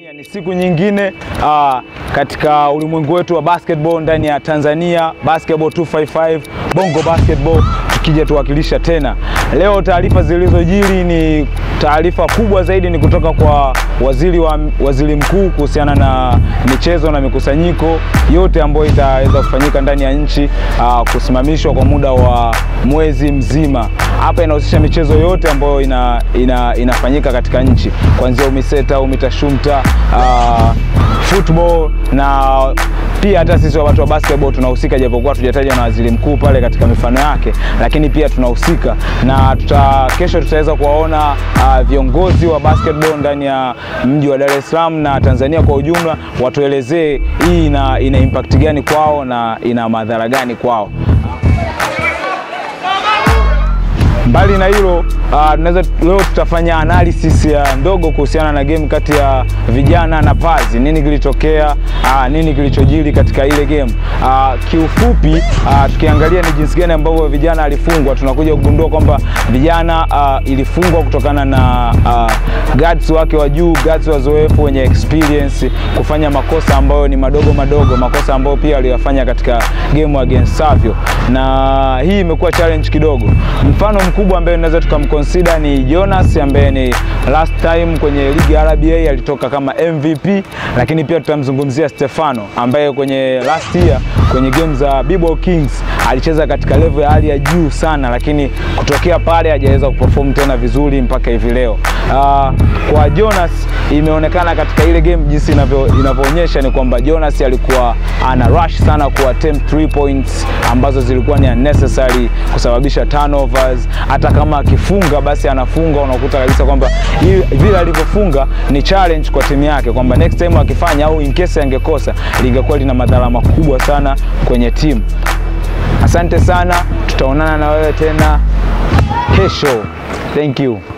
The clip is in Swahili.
Ni siku nyingine uh, katika ulimwengu wetu wa basketball ndani ya Tanzania Basketball 255 Bongo Basketball tukija tuwakilisha tena. Leo taarifa zilizojiri ni taarifa kubwa zaidi ni kutoka kwa waziri wa waziri mkuu kuhusiana na michezo na mikusanyiko yote ambayo itaweza kufanyika ndani ya nchi uh, kusimamishwa kwa muda wa mwezi mzima. Hapa inahusisha michezo yote ambayo ina, ina, inafanyika katika nchi kuanzia UMISETA, UMITASHUMTA, uh, football na pia hata sisi watu wa basketball tunahusika, japokuwa tujataja na waziri mkuu pale katika mifano yake, lakini pia tunahusika na tuta, kesho tutaweza kuwaona uh, viongozi wa basketball ndani ya mji wa Dar es Salaam na Tanzania kwa ujumla, watuelezee hii ina, ina impact gani kwao na ina madhara gani kwao. Mbali na hilo uh, tunaweza leo tutafanya analysis ya ndogo kuhusiana na game kati ya vijana na Pazi. Nini kilitokea, uh, nini kilichojiri katika ile game uh, kiufupi uh, tukiangalia ni jinsi gani ambavyo vijana alifungwa, tunakuja kugundua kwamba vijana uh, ilifungwa kutokana na uh, guards wake wa juu, guards wazoefu wenye experience kufanya makosa ambayo ni madogo madogo, makosa ambayo pia aliyafanya katika game against Savio, na hii imekuwa challenge kidogo. Mfano mkubwa ambaye tunaweza tukamconsider ni Jonas ambaye ni last time kwenye ligi ya RBA alitoka kama MVP, lakini pia tutamzungumzia Stefano ambaye kwenye last year kwenye game za Bibo Kings alicheza katika level ya hali ya juu sana, lakini kutokea pale hajaweza kuperform tena vizuri mpaka hivi leo. Uh, kwa Jonas imeonekana katika ile game jinsi inavyoonyesha ni kwamba Jonas alikuwa ana rush sana ku attempt 3 points ambazo zilikuwa ni unnecessary kusababisha turnovers. Hata kama akifunga basi anafunga, unakuta kabisa kwamba vile alivyofunga ni challenge kwa timu yake, kwamba next time akifanya au in case angekosa lingekuwa lina madhara makubwa sana kwenye timu. Asante sana, tutaonana na wewe tena kesho. Thank you.